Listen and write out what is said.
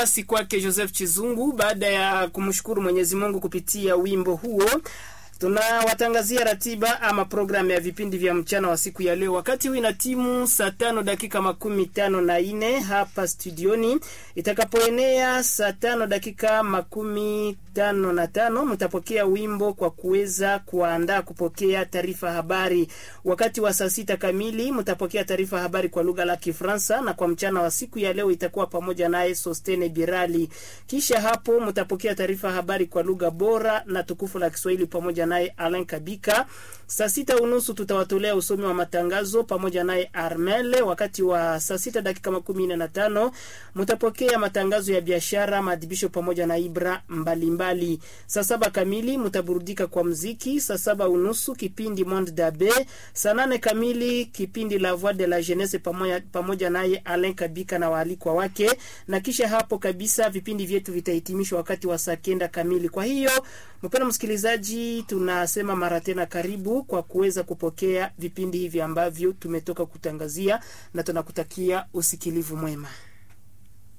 basi kwake Joseph Chizungu baada ya kumshukuru Mwenyezi Mungu kupitia wimbo huo tunawatangazia ratiba ama programu ya vipindi vya mchana wa siku ya leo. Wakati huu ina timu saa tano dakika makumi tano na nne hapa studioni, itakapoenea saa tano dakika makumi tano na tano mtapokea wimbo kwa kuweza kuandaa kupokea taarifa habari. Wakati wa saa sita kamili mtapokea taarifa habari kwa lugha la Kifaransa, na kwa mchana wa siku ya leo itakuwa pamoja naye Sostene Birali. Kisha hapo mtapokea taarifa habari kwa lugha bora na tukufu la Kiswahili pamoja naye Alain Kabika. Saa sita unusu tutawatolea usomi wa matangazo pamoja naye Armel. Wakati wa saa sita dakika makumi nne na tano mtapokea matangazo ya biashara, maadhibisho pamoja na ibra mbalimbali. Saa saba kamili mtaburudika kwa mziki. Saa saba unusu kipindi Monde Dabe. Saa nane kamili kipindi La Voix de la Jeunesse pamoja, pamoja naye Alain Kabika na waalikwa wake, na kisha hapo kabisa vipindi vyetu vitahitimishwa wakati wa saa kenda kamili. Kwa hiyo mpendwa msikilizaji, tunasema mara tena karibu kwa kuweza kupokea vipindi hivi ambavyo tumetoka kutangazia, na tunakutakia usikilivu mwema.